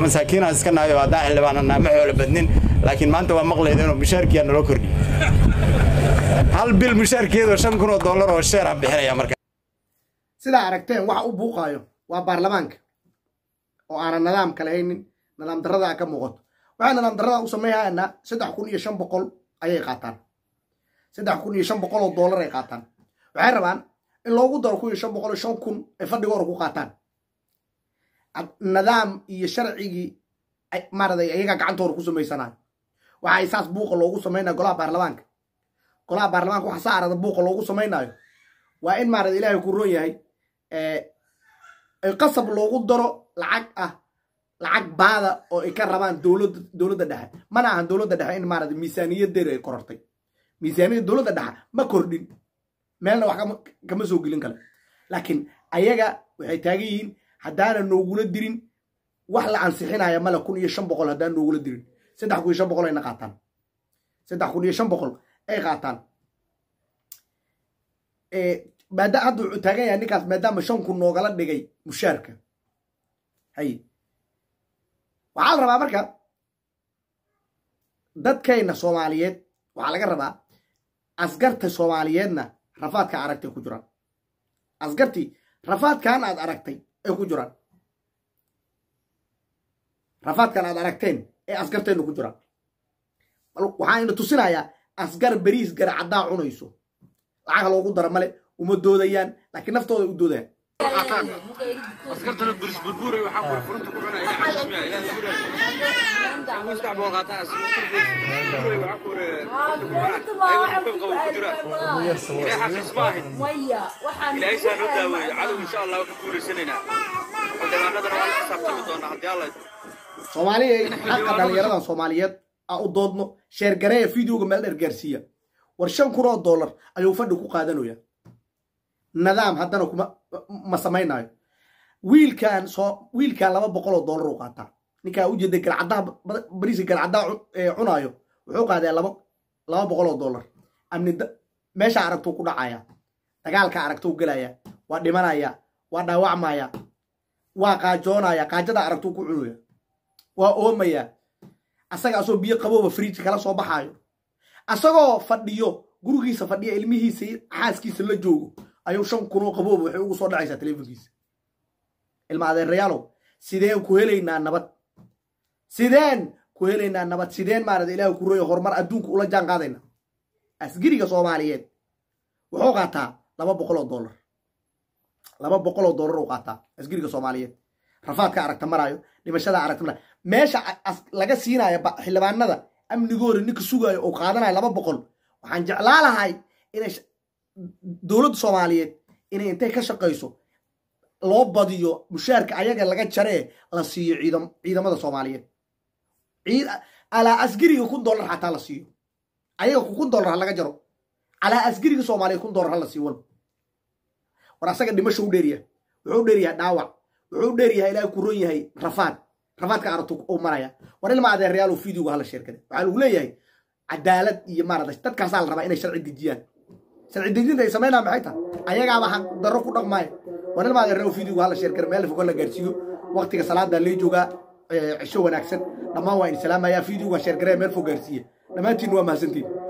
masaakiinaan iska nahay oo haddaan xildhibaananaa ma xoolo badnin laakiin maanta waa maqlayda inuu mushaarkiyaa naloo kordhiyo hal bil mushaarkeedoo shan kun oo dollar oo sheer aan bixinaya marka sidaa aragteen waxa u buuqaayo waa baarlamaanka oo aanan nidaamka lahaynin nidaam darrada ka muuqato waxay nidaam darrada u sameeyahaana saddex kun iyo shan boqol ayay qaataan saddex kun iyo shan boqol oo dollar ay qaataan waxay rabaan in loogu daro kun iyo shan boqol iyo shan kun ay fadhiga hore ku qaataan nidaam iyo sharcigii maaragtay ayagaa gacantooda ku samaysanayo waxay saas buuqa loogu samaynaya golaha baarlamaanka golaha baarlamaanka waxa saa arada buuqa loogu samaynayo waa in maarada ilaahay ku roon yahay qasab loogu daro lacag ah lacag baada oo ay ka rabaan dowladda dowladda dhexe mana ahan dowladda dhexe in maarada miisaaniyadeeda ay korortay miisaaniyadda dowladda dhexe ma kordhin meelna wax kama soo gelin kale laakiin ayaga waxay taagan yihiin haddaana noogula dirin wax la ansixinaya male kun iyo shan boqol haddaan noogula dirin saddex kun iyo shan boqol ayna qaataan saddex kun iyo shan boqol ay qaataan maada hadda wuxuu taagan yahay ninkaas maadaama shan kun noogala dhigay mushaarka hay waxaa la rabaa marka dadkayna soomaaliyeed waxaa laga rabaa asgarta soomaaliyeedna rafaadka aragtay ku jiraan asgartii rafaadkan aad aragtay ay ku jiraan rafaadkan aad aragteen ee asgartayna ku jiraan waxaayna tusinayaa asgar beriis garacaddaa cunayso lacag loogu dara male uma doodayaan laakiin naftooda u doodayaan askartana buris burburay waxaa kore furunta ku cunaya ilaa xasuusmaya ilaa buraya mustax boo qaataa askarta burburay waxaa kore furunta ku cunaya ayago qabo ku jira ilaa xasuus ma ahin ilaahay saa noo daaweeyo cadow insha allah waa ka guulaysanaynaa xildhibaanadana waa la xisaabtami doonaa haddii alla soomaaliya xaqa dhalinyaradan soomaaliyeed a u doodno sheergareeya videoga meel dheer gaarsiiya war shan kun oo dollar ayuu fadhi ku qaadanaya nidaam haddana kuma ma samaynayo wiilkan soo wiilkan laba boqol oo dollar u qaataa ninkaa ujeeda galcadaha bariiska galcadaha cunaayo wuxuu qaadaa laba laba boqol oo dollar amni meesha aragtuu ku dhacaya dagaalka aragtuu gelaya waa dhimanaya waa dhaawacmaya waa qaajoonaya qaajada aragtuu ku cunaya waa oomaya asaga asoo biyo qabooba friij kala soo baxaayo asagoo fadhiyo gurigiisa fadhiya ilmihiisa xaaskiisa la joogo ayuu shan kunoo qabooba waxay ugu soo dhacaysaa teleefonkiisa ilma adeerayaalow sideen ku helaynaa nabad sideen ku helaynaa nabad sideen maarada ilaahay ku roya horumar adduunka ula jaan qaadayna asgiriga soomaaliyeed wuxuu qaataa laba boqol oo dollar laba boqol oo dollar uu qaataa asgiriga soomaaliyeed rafaadka aragta maraayo dhimashada aragta maraayo meesha laga siinayo xildhibaanada amnigooda ninka sugaayo oo qaadanayo laba boqol waxaan jeclaa lahay inay dowladda soomaaliyeed inay intay ka shaqayso loo badiyo mushaarka ayaga laga jaree la siiyo ciidamada soomaaliyeed alaa asgiriga kun dollar xataa la siiyo ayaga kun dollar ha laga jaro calaa asgiriga soomaaliyeed kun dollar ha la siiyo walba war asaga dhimasho u dheeryahay wuxuu u dheeryahay dhaawac wuxuu u dheeryahay ilaahay ku ron yahay rafaad rafaadka aragtu uu maraya war ilma adeerayaal videoga hala sheerkade waxaa lagu leeyahay cadaalad iyo maarada dadkaasaa la rabaa inay sharci dejiyaan sharci dejinta ay samaynaa maxay tahay ayagaaba xaq darro ku dhaqmaaya war ilma adeerayaal videoga hala sheerkade meel fogo la gaarsiiyo waqtiga salaada lee joogaa cisho wanaagsan dhammaan waa in salaamaya videoga sheergaree meel fog gaarsiiya dhammaantiin waa mahadsantiin